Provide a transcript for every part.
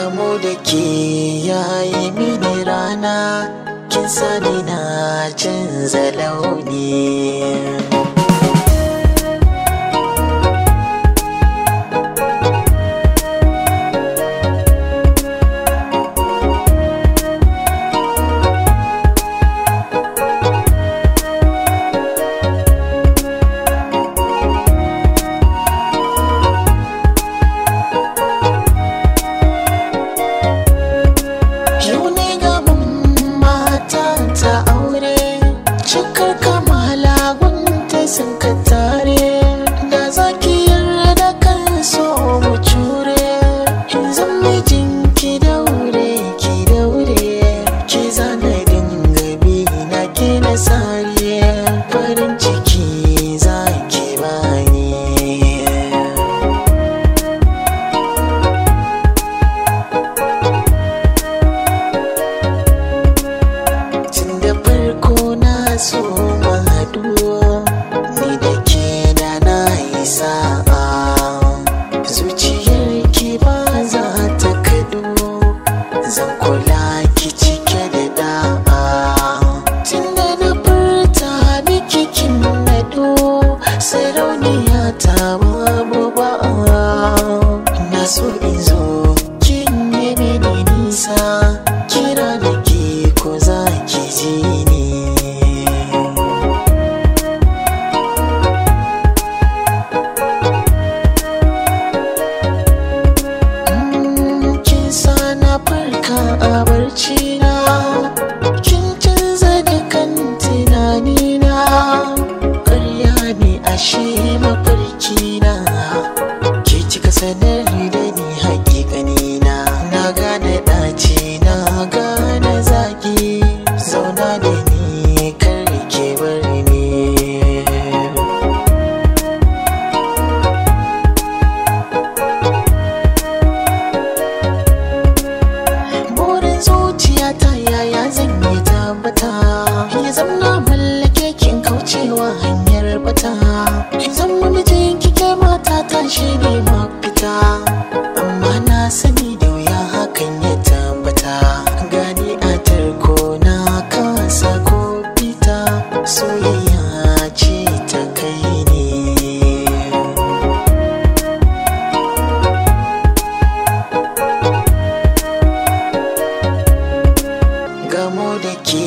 gamo da ke yayi mini rana kin sani na canza launi Yau ne gaban mata ta aure Cikar kamala gunta sun ka tare Da za ki yarda kan so mu cure In zan mijin ki daure ki daure Ki zana dinga bi na ki na sare Farin ciki za ki bani tun da farko na so mu haɗu ni da ke da na yi sa'a zuciyar ki ba za ta kadu zan kula ki cike da da'a tun da na furta miki kin nado sarauniya ta babu ba'a na so in zo kin yi mini nisa kira da ke ko za ki ji ni Mm, kin sa na farka a barci na kin canza da kan tunani na ƙarya ne ashe mafarki na ke kika sanar da ni hakikani na na gane ɗaci na gane zaki zauna da ni kar ke bar ni burin zuciyata yaya zan yi tabbata ya zamna mallake kin kaucewa hanyar bata zan mamijin kike mata ta shi ne mafita amma na sani da wuya hakan ya tabbata gani a tarko na kasa ko fita soyayya ce ta kai ne gamo da ke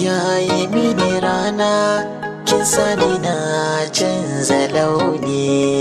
yayi mini rana kin sani na canza launi